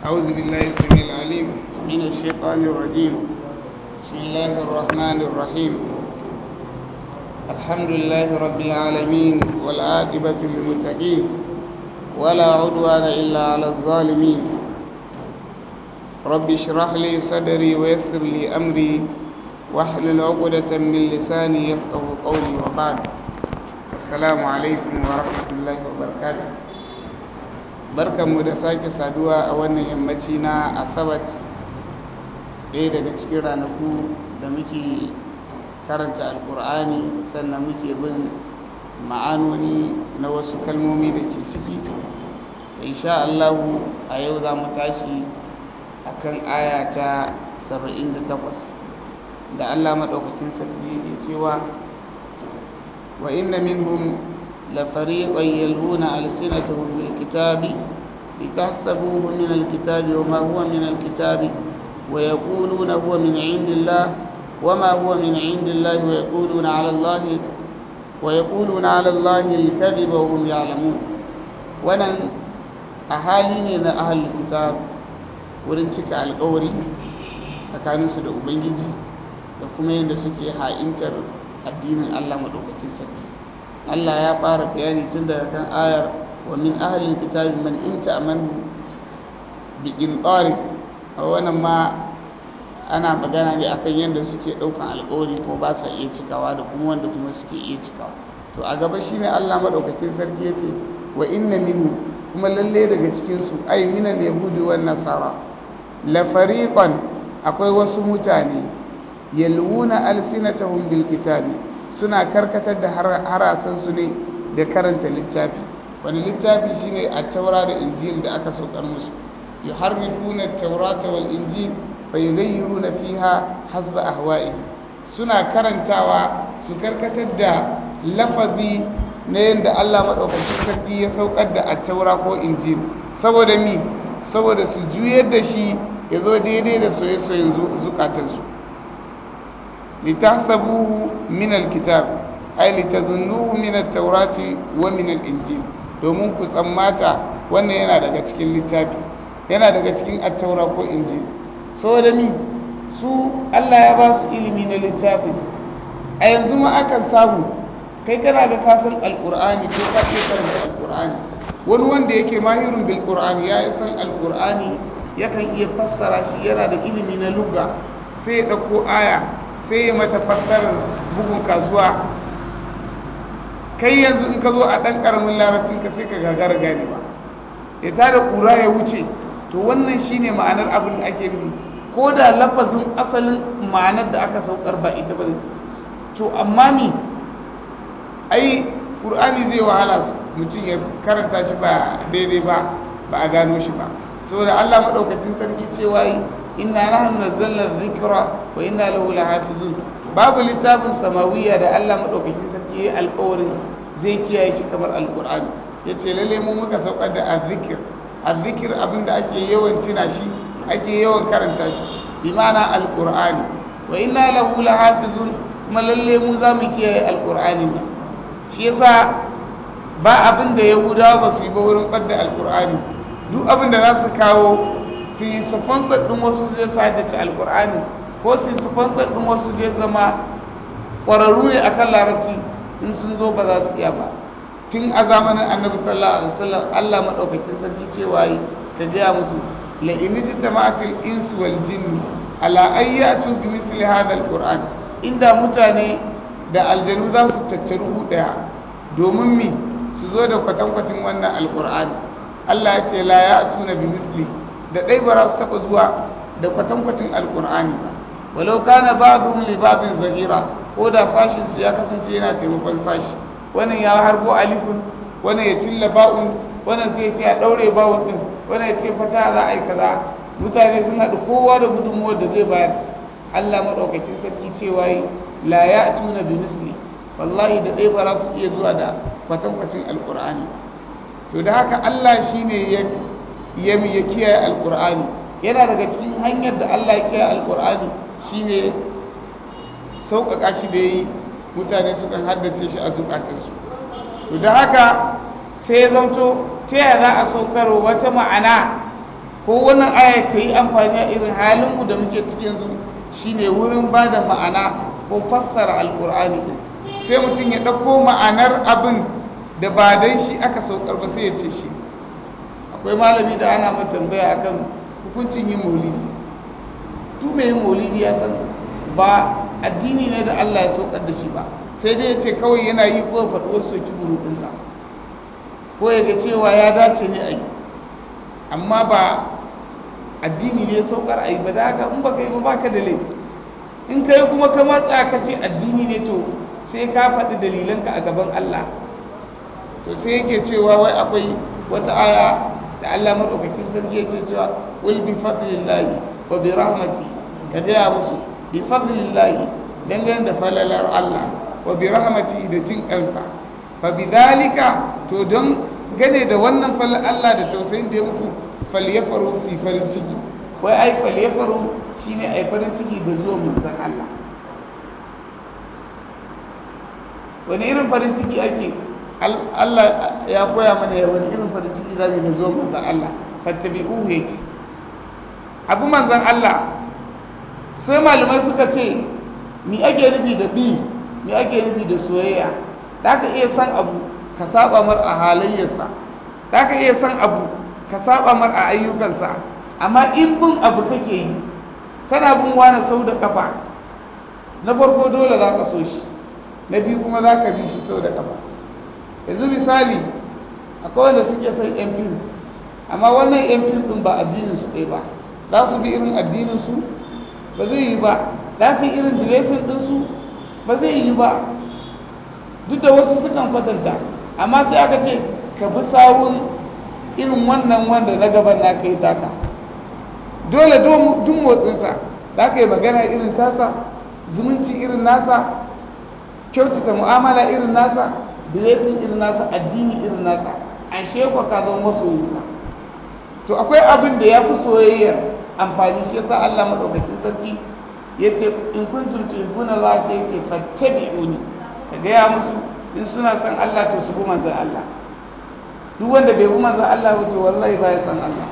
أعوذ بالله السميع العليم من الشيطان الرجيم بسم الله الرحمن الرحيم الحمد لله رب العالمين والعاقبة للمتقين ولا عدوان إلا على الظالمين رب اشرح لي صدري ويسر لي أمري واحلل عقدة من لساني يفقه قولي وبعد السلام عليكم ورحمة الله وبركاته barkanmu da sake saduwa a wannan yammaci na asabar ɗaya daga cikin ranaku da muke karanta alkur'ani sannan muke bin ma'anoni na wasu kalmomi da ke ciki insha Allahu a yau za mu tashi akan aya ta 78 da Allah maɗaukakin sarki ya cewa wa inna minhum لفريقا يلهون ألسنتهم بالكتاب لتحسبوه من الكتاب وما هو من الكتاب ويقولون هو من عند الله وما هو من عند الله ويقولون على الله ويقولون على الله الكذب وهم يعلمون ونن أهالي أهل الكتاب wurin cika alkawari tsakaninsu da ubangiji da kuma yadda suke ha'intar addinin allah maɗaukakin sarki Allah ya fara bayani tun daga kan ayar wa min ahlil kitabi man in ta'amanu bi qintar a wannan ma ana magana ne akan yadda suke daukan alƙawari ko ba sa iya cikawa da kuma wanda kuma suke iya cikawa to a gaba shine Allah madaukakin sarki yace wa inna minhu kuma lalle daga cikin su ay minal yahudi wan nasara la fariqan akwai wasu mutane yalwuna alsinatahum bil kitabi suna karkatar da harasansu ne da karanta littafi wani littafi shine a taura da injil da aka saukar musu yuharrifuna taurata wal injil fa yughayyiruna fiha hasba ahwa'i suna karantawa su karkatar da lafazi na yadda Allah madaukakin sarki ya saukar da taura ko injil saboda mi saboda su juyar da shi ya zo daidai da soye-soyen zukatansu لتحسبوه من الكتاب أي لتظنوه من التوراة ومن الإنجيل domin ku tsammata wannan yana daga cikin littafi yana daga cikin attaura ko injil so da mi su Allah ya ba su ilimi na littafi a yanzu ma akan samu kai kana da kasan alkur'ani ko ka ce karanta alkur'ani wani wanda yake mahirun bil qur'ani ya san alkur'ani yakan iya fassara shi yana da ilimi na lugha sai ya dauko aya sai ya mata fassarar bugun kasuwa kai yanzu in ka zo a ɗan ƙaramin larabcin ka sai ka gagara gane ba ya tada ƙura ya wuce to wannan shine ma'anar abin da ake nufi ko da lafazin asalin ma'anar da aka saukar ba ita ba to amma mi ai ƙur'ani zai wahala mutum ya karanta shi ba daidai ba ba a gano shi ba saboda Allah maɗaukacin sarki cewa yi inna nahnu nazzalna dhikra wa inna lahu lahafizun babu littafin samawiya da Allah madaukakin sarki yayi alƙawarin zai kiyaye shi kamar alqur'ani yace lalle mu muka saukar da azzikir azzikir abinda ake yawan tuna shi ake yawan karanta shi bi ma'ana alqur'ani wa inna lahu lahafizun kuma lalle mu za mu kiyaye alqur'ani ne shi yasa ba abin da yahudawa ba su yi ba wurin ɓadda alqur'ani duk abin da za su kawo su yi sponsor ɗin wasu zai sadace alkur'ani ko su yi sponsor ɗin wasu zai zama ƙwararru ne akan larabci in sun zo ba za su iya ba tun a zamanin annabi sallallahu alaihi wasallam Allah madaukakin sarki cewa yi ta gaya musu la in jitama'atil insu wal jinni ala ayyatu bi misli hadha alquran inda mutane da aljanu za su tattaru daya domin mi su zo da kwatankwacin wannan alqur'ani Allah ya ce la ya'tuna bi misli da ɗai ba za su taɓa zuwa da kwatankwacin alƙur'ani ba walau kana babun libabin zagira ko da fashin su ya kasance yana taimakon fashi wannan ya harbo alifun wannan ya tilla ba'un wannan sai ce a ɗaure ba'un ɗin wannan ya ce fata za a yi kaza mutane sun haɗu kowa da gudunmuwar da zai bayar allah maɗaukakin sarki cewa yi la ya tuna bi misli wallahi da ɗai ba za su iya zuwa da kwatankwacin alƙur'ani to da haka allah shine ya ya ya kiyaye alkur'ani yana daga cikin hanyar da Allah ya kiyaye alkur'ani shine sauƙaƙa shi da yi mutane sukan haddace shi a zukatansu to da haka sai ya zanto ta yaya za a saukar wata ma'ana ko wannan aya ta yi amfani a irin halinmu da muke cikin yanzu shine wurin ba da ma'ana ko fassara alkur'ani sai mutum ya ɗauko ma'anar abin da ba dai shi aka saukar ba sai ya ce shi akwai malami da ana mai tambaya akan hukuncin yin maulidi tu mai yin maulidi ya san ba addini ne da Allah ya saukar da shi ba sai dai ya ce kawai yana yi ko faɗi wasu soki burudinsa ko ya ga cewa ya dace ne a yi amma ba addini ne saukar a yi ba da haka in ba ka yi ba baka da laifi in ka yi kuma ka matsa ka ce addini ne to sai ka faɗi dalilanka a gaban Allah to sai yake cewa wai akwai wata aya da Allah madaukakin sarki yake cewa wal bi fadlillahi wa bi rahmati ka gaya musu bi fadlillahi dangane da falalar Allah wa bi rahmati da jin kansa fa bi dalika to don gane da wannan falal Allah da tausayin da ya muku falyafaru su farin ciki wai ai falyafaru shine ai farin ciki da zuwa manzon Allah wani irin farin ciki ake Allah ya koya mana ya wani irin farin ciki zamu da zuwa manzon Allah fattabi'uhu yace abu manzon Allah sai malamai suka ce mi ake nufi da bi mi ake nufi da soyayya da ka iya san abu ka saba mar a halayyarsa da ka iya san abu ka saba mar a ayyukansa amma in bin abu kake yi kana bin wani sau da kafa na farko dole za ka so shi na biyu kuma za ka bi shi sau da kafa yanzu misali akwai wanda suke son yan fim amma wannan yan fim din ba addinin su ɗaya ba za su bi irin addinin su ba zai yi ba za su yi irin diresin din su ba zai yi ba duk da wasu sukan kwatanta amma sai aka ce ka bi sawun irin wannan wanda na gaban na kai taka dole duk motsinsa za ka yi magana irin tasa zumunci irin nasa kyautata mu'amala irin nasa diresin irin nasa addini irin nasa an shekwa ka zama masoyinsa to akwai abin da ya fi soyayyar amfani shi yasa Allah madaukakin sarki ya ce in kuntum tuhibbuna Allah sai yake fattabi'uni ka gaya musu in suna son Allah to su bi manzon Allah duk wanda bai bi manzon Allah ba to wallahi ba ya san Allah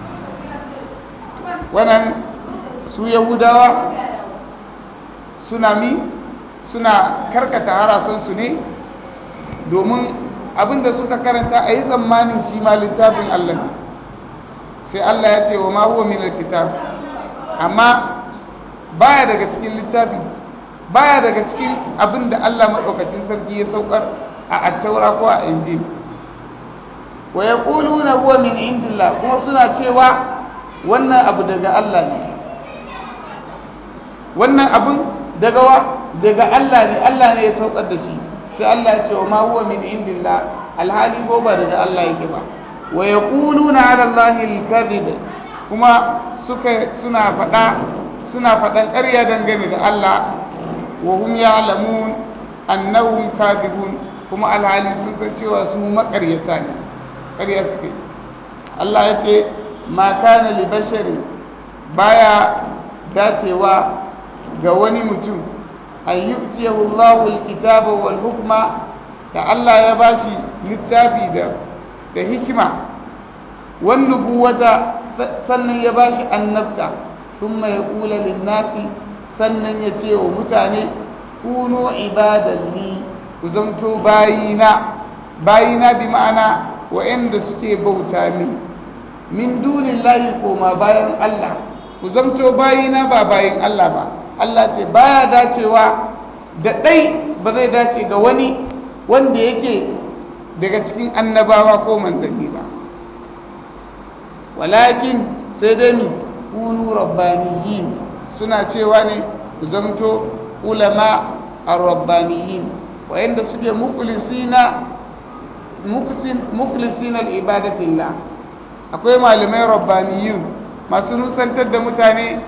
wannan su yahudawa suna mi suna karkata harasansu ne domin abinda suka karanta a yi tsammanin shi ma littafin Allah ne sai Allah ya ce wa ma huwa min alkitab amma baya daga cikin littafi baya daga cikin abinda Allah madaukakin sarki ya saukar a attaura ko a injil wa yaquluna huwa min indillah kuma suna cewa wannan abu daga Allah ne wannan abun daga wa daga Allah ne Allah ne ya saukar da shi sai Allah ya ce wa ma huwa min indillah alhali ko ba daga Allah yake ba wa yaquluna ala allahi alkadhib kuma suka suna fada suna fadan ƙarya dangane da Allah wa hum ya'lamun annahum kadhibun kuma alhali sun san cewa su makaryata ne ƙarya suke Allah ya ce ma kana li bashari baya dacewa ga wani mutum an yu'tiyahu Allahu al-kitaba wal hukma da Allah ya bashi littafi da da hikima wan nubuwata sannan ya bashi annabta thumma yaqulu lin-nasi sannan ya ce wa mutane kunu ibadan li ku zamto bayina bayina bi ma'ana wa'anda suke bauta min min dunillahi koma bayan Allah ku zamto bayina ba bayin Allah ba Allah ce baya dacewa da ɗai ba zai dace ga wani wanda yake daga cikin annabawa ko manzanni ba walakin sai dai mi kunu rabbaniyin suna cewa ne ku zamto ulama ar-rabbaniyin wayanda suke mukhlisina mukhlisina al-ibadatillah akwai malamai rabbaniyin masu nusantar da mutane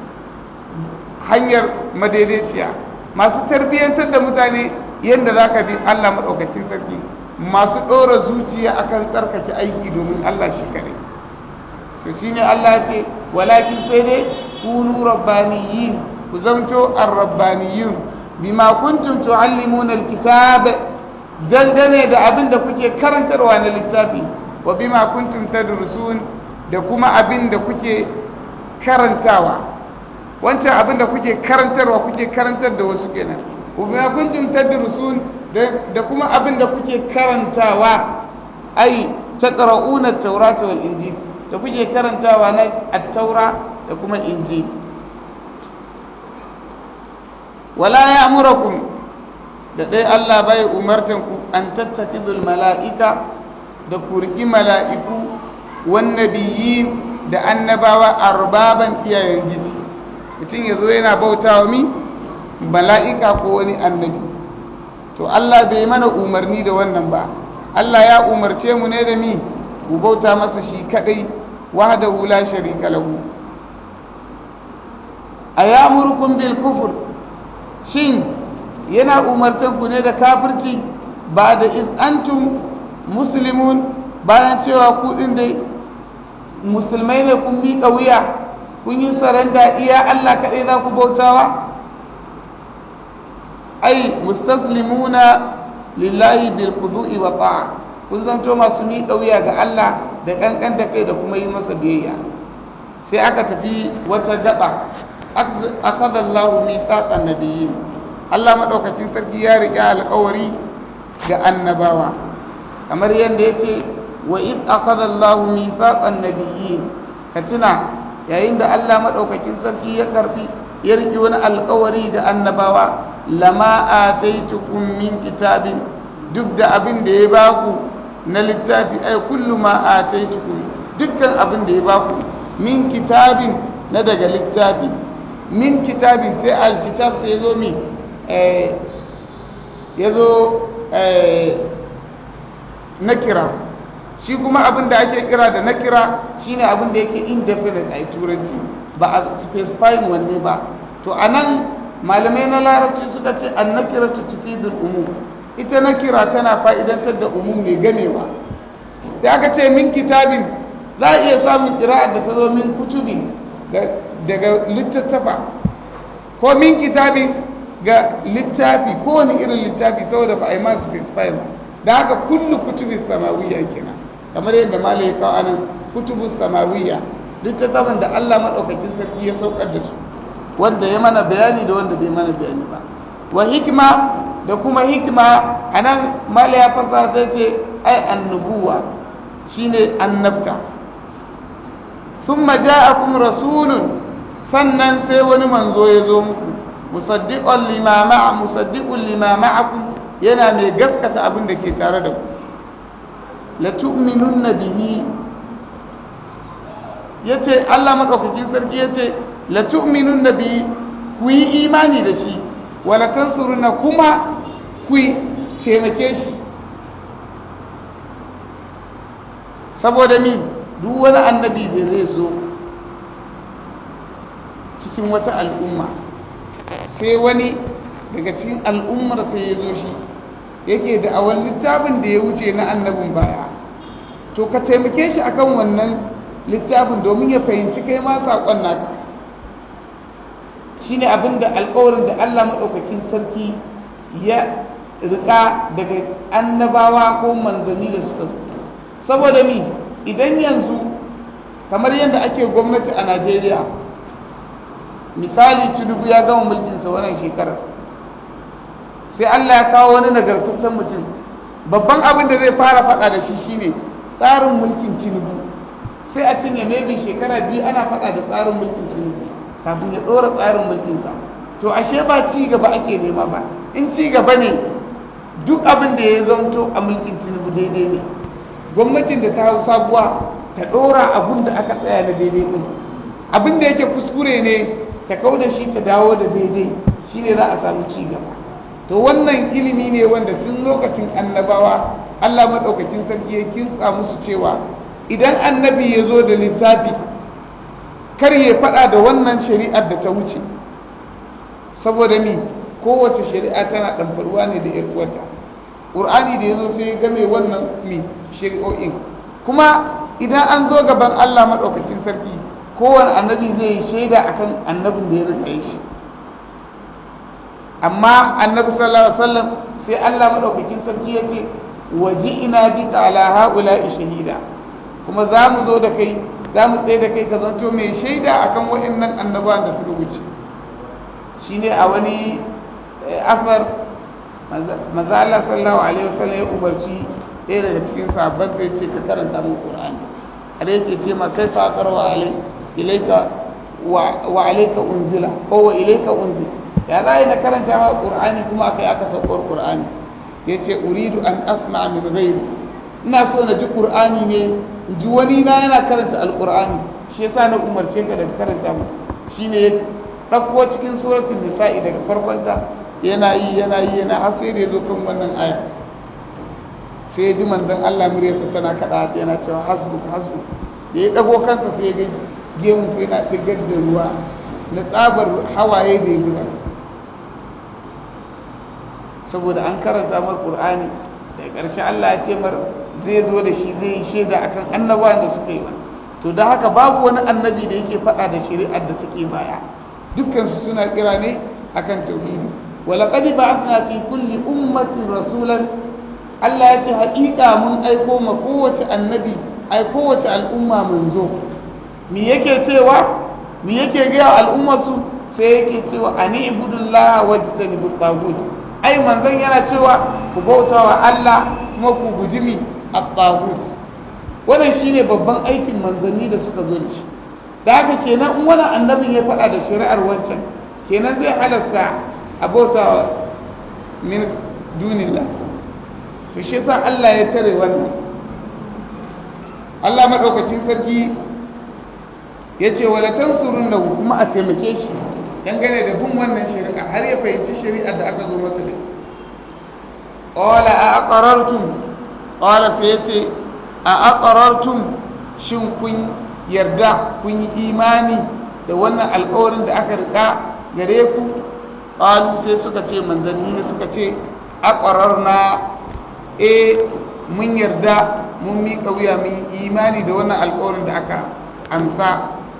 hanyar madaidaiciya masu tarbiyyantar da mutane yadda za ka bi Allah maɗaukakin sarki masu ɗora zuciya akan tsarkake aiki domin Allah shi kaɗai to shi ne Allah ce walakin sai dai kunu rabbaniyin ku zamto ar-rabbaniyin bima kuntum tu'allimuna al-kitab dangane da abin da kuke karantarwa na littafi wa bima kuntum tadrusun da kuma abin da kuke karantawa wancan abin da kuke karantarwa kuke karantar da wasu kenan kuma kuntum tadrusun da kuma abin da kuke karantawa ai taqra'una at-taurata wal injil da kuke karantawa na at-taura da kuma injil wala ya'murukum da dai Allah bai umartan ku an tattakidul mala'ika da kurki mala'iku wan nabiyyin da annabawa arbaban iyayen giji mutum ya zo yana bauta wa mi mala'ika ko wani annabi to Allah bai mana umarni da wannan ba Allah ya umarce mu ne da mi ku bauta masa shi kadai wahdahu la sharika lahu ayamurkum bil kufr shin yana umartan ku ne da kafirci ba da iz antum muslimun bayan cewa ku din dai musulmai ne kun miƙa wuya kun yi saranda iya Allah kaɗai za ku bautawa ai mustaslimuna lillahi bil khudu'i wa ta'a kun zanto masu miƙa wuya ga Allah da kankan da kai da kuma yi masa biyayya sai aka tafi wata gaba akada Allahu mithaqan nabiyyin Allah madaukakin sarki ya riƙe alƙawari ga annabawa kamar yadda yake wa id akada Allahu mithaqan nabiyyin ka tuna yayin da Allah maɗaukakin sarki ya karfi ya riƙe wani alƙawari da annabawa lama ataitukum min kitabin duk da abin da ya baku na littafi ai kullu ma ataitukum dukkan abin da ya baku min kitabin na daga littafi min kitabin sai alkitab sai zo mi ya zo na kira shi kuma abin da ake kira da na kira shine abin da yake indefinite a turanci ba a specifying wanne ba to a nan malamai na larabci suka ce an na kira ta tufidul umum ita na kira tana fa'idantar da umum mai gamewa da aka ce min kitabin za a iya samun kira'ar da ta zo min kutubi daga littattafa ko min kitabin ga littafi ko wani irin littafi saboda ba a yi ma specify ba da haka kullu kutubi samawiyya kenan kamar yadda malai ya kawo anan kutubu samawiyya littattafan da Allah madaukakin sarki ya saukar da su wanda ya mana bayani da wanda bai mana bayani ba wa hikima da kuma hikima anan malai ya fasa sai ce ai annubuwa shine annabta thumma ja'akum rasulun sannan sai wani manzo ya zo muku musaddiqan lima ma'a musaddiqun lima ma'akum yana mai gaskata abin da ke tare da ku la tu'minunna bihi yace Allah madaukakin sarki yace la tu'minunna bihi ku yi imani da shi wala tansuruna kuma ku taimake shi saboda mi duk wani annabi da zai zo cikin wata al'umma sai wani daga cikin al'ummar sai ya zo shi yake da awal littafin da ya wuce na annabin baya to ka taimake shi akan wannan littafin domin ya fahimci kai ma saƙon naka shine abin da alƙawarin da Allah maɗaukakin sarki ya riƙa daga annabawa ko manzanni da suka saboda mi idan yanzu kamar yadda ake gwamnati a Najeriya misali Tinubu ya gama mulkinsa wannan shekarar sai Allah ya kawo wani nagartaccen mutum babban abin da zai fara faɗa da shi shine tsarin mulkin Tinubu sai a cinye maybe shekara biyu ana faɗa da tsarin mulkin Tinubu kafin ya ɗora tsarin mulkinsa to ashe ba ci gaba ake nema ba in ci gaba ne duk abin da ya zamto a mulkin Tinubu daidai ne gwamnatin da ta hau sabuwa ta ɗora abin da aka tsaya na daidai ɗin abin da yake kuskure ne ta kau da shi ta dawo da daidai shine za a samu ci gaba to wannan ilimi ne wanda tun lokacin annabawa Allah maɗaukakin sarki ya kintsa musu cewa idan annabi ya zo da littafi kar ya faɗa da wannan shari'ar da ta wuce saboda ni kowace shari'a tana ɗamfarwa ne da uwarta ƙur'ani da ya zo sai ya game wannan mi shari'o'in kuma idan an zo gaban Allah maɗaukakin sarki kowane annabi zai yi shaida akan annabin da ya rika shi amma annabi sallallahu alaihi wasallam sai Allah madaukakin sarki yake waji ina bi ala haula shahida kuma za mu zo da kai za mu tsaye da kai ka zanto mai shaida akan waɗannan annabawan da suka wuce shine a wani asar maza Allah sallallahu alaihi wasallam ya umarci ɗaya daga cikin sahabban sai ce ka karanta min Qur'ani a da yake ce ma kai fa qarwa alai ilaika wa alayka unzila ko wa ilayka unzila ya za na karanta ma Qur'ani kuma akai aka saukar Qur'ani yace uridu an asma min ghairi ina so na ji Qur'ani ne ji wani na yana karanta alqur'ani shi yasa na umarce ka da karanta mu shine ya ɗauko cikin suratul nisa'i daga farkonta yana yi yana yi yana har sai da ya zo kan wannan aya sai ya ji manzon Allah muryarsa tana kaɗa yana cewa hasbu hasbu da ya ɗago kansa sai ya ga gemun sai yana ɗigar da ruwa na tsabar hawaye da ya zuba saboda an karanta mar qur'ani da ƙarshe Allah ya ce mar zai zo da shi zai yi shaida akan annabawan da suka yi to da haka babu wani annabi da yake faɗa da shari'ar da take baya dukkan su suna kira ne akan tauhidi ولقد بعثنا في كل أمة رسولا Allah ya ce haƙiƙa mun aiko ma kowace annabi ai kowace al'umma mun zo me yake cewa me yake gaya al'umma su sai yake cewa ani ibudullah wajtanibu tagut ai manzon yana cewa ku bauta wa Allah kuma ku guji mi at-tagut wannan shine babban aikin manzanni da suka zo da shi da haka kenan in wani annabin ya faɗa da shari'ar wancan kenan zai halasta a bauta min dunillah to shi yasa Allah ya tare wannan Allah madaukakin sarki ya ce wala tansurun da kuma a taimake shi dangane da bin wannan shari'a har ya fahimci shari'ar da aka zo masa da qala a aqarartum qala sai yace a aqarartum shin kun yarda kun yi imani da wannan alƙawarin da aka rika gare ku qalu sai suka ce manzanni suka ce aqararna e mun yarda mun miƙa wuya mun yi imani da wannan alƙawarin da aka amsa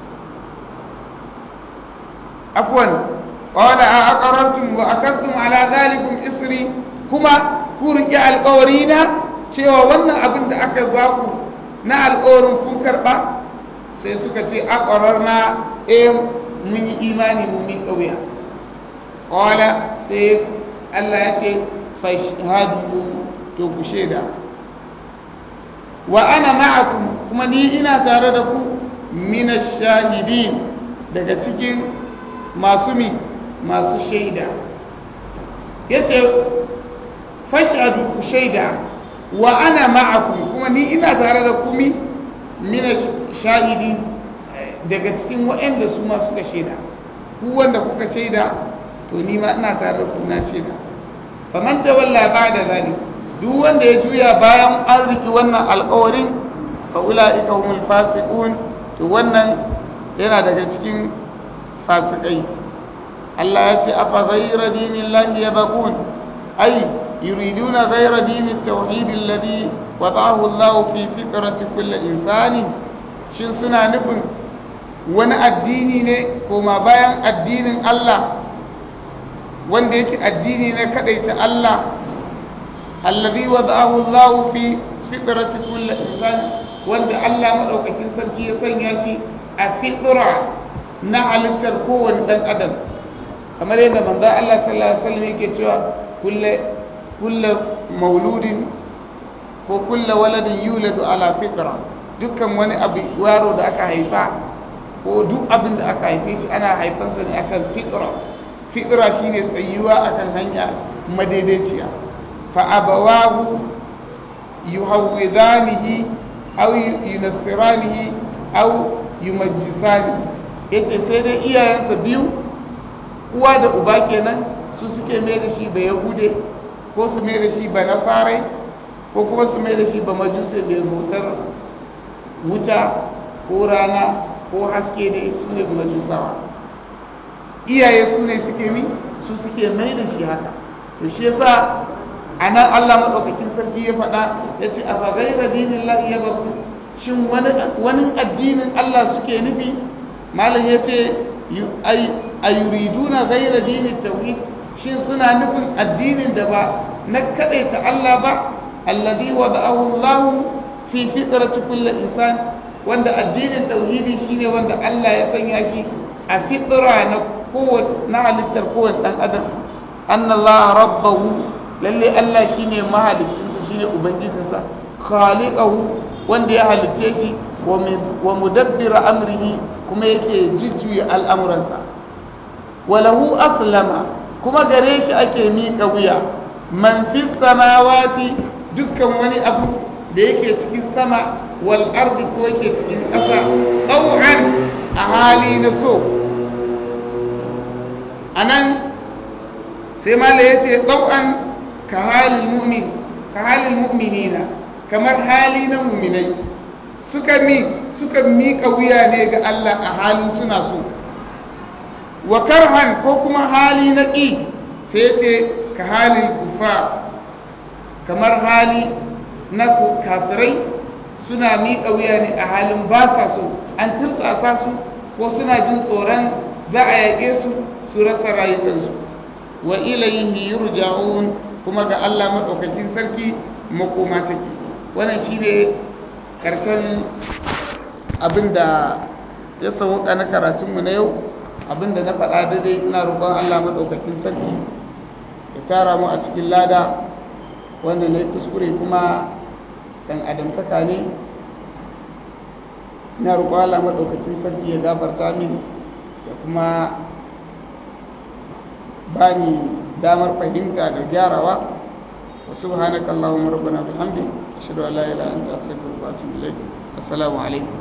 afwan qala a aqarartum wa akantum ala zalikum isri kuma ku riƙe alƙawarina cewa wannan abin da aka ba ku na alƙawarin kun karɓa sai suka ce aqararna e mun yi imani mun miƙa wuya qala sai Allah ya ce fashhadu to ku shaida wa ana ma'akum kuma ni ina tare da ku mina shahidin daga cikin masu mi masu shaida yace fashhadu ku shaida wa ana ma'akum kuma ni ina tare da ku mi mina shahidin daga cikin waɗanda su ma suka shaida ku wanda kuka shaida to ni ma ina tare da ku na shaida faman tawalla ba'da zalik duk wanda ya juya bayan an riki wannan alƙawarin fa ulaika humul fasiqun to wannan yana daga cikin fasikai Allah ya ce afa ghayra dinillahi yabqun ay yuriduna ghayra dinit tauhid alladhi wada'ahu Allah fi fitrati kulli insani shin suna nufin wani addini ne koma bayan addinin Allah wanda yake addini na kadaita Allah allazi wada'ahu Allah fi fitrati kulli insan wanda Allah madaukakin sarki ya sanya shi a fitra na halittar kowane dan adam kamar yadda manzo Allah sallallahu alaihi wasallam yake cewa kullu kullu mauludin ko kullu waladin yuladu ala fitra dukkan wani abu yaro da aka haifa ko duk abin da aka haife shi ana haifansa ne akan fitra fitra shine tsayuwa akan hanya madaidaiciya fa abawahu yuhawwidanihi aw yunassiranihi aw yumajjisani yace sai dai iyayensa biyu uwa da uba kenan su suke mai da shi ba yahude ko su mai da shi ba nasarai ko kuma su mai da shi ba majuse mai motar wuta ko rana ko haske da su ne majusawa iyaye su ne suke mi su suke mai da shi haka to shi yasa a nan Allah maɗaukakin sarki ya faɗa ya ce a fagaira dinin lahi ya baku shin wani addinin Allah suke nufi malam ya ce a yuriduna gaira dinin tauhid shin suna nufin addinin da ba na kaɗaita Allah ba alladhi wada'ahu Allah fi fitrati kulli insan wanda addinin tauhidi shine wanda Allah ya sanya shi a fitra na kowace na halittar kowace dan adam anna Allah rabbahu lalle Allah shine mahalicin shine ubangijinsa khaliqahu wanda ya halitte shi wa mudabbir amrihi kuma yake jujjuya al'amuransa walahu aslama kuma gare shi ake miƙa wuya man fi samawati dukkan wani abu da yake cikin sama wal ardi ko yake cikin ƙasa tsau'an a hali na so anan sai mala ya ce tsau'an ka halin mu'min ka halin mu'minina kamar hali na mu'minai suka mi suka miƙa wuya ne ga Allah a halin suna so wa karhan ko kuma hali na ƙi sai ce ka halin kufa kamar hali na kafirai suna miƙa wuya ne a halin ba sa so an turtsasa su ko suna jin tsoron za a yaƙe su su rasa rayukansu wa ilayhi yurja'un kuma ga Allah madaukakin sarki makoma take wannan shine karshen abinda ya sauka na karatunmu na yau abinda na faɗa daidai ina roƙon Allah madaukakin sarki ya tara mu a cikin lada wanda na kuskure kuma dan adamtaka ne ina roƙon Allah madaukakin sarki ya gafarta min da kuma bani damar fahimta da gyarawa wa subhanaka allahumma rabbana bihamdik ashhadu an la ilaha illa anta astaghfiruka wa atubu ilayk assalamu alaikum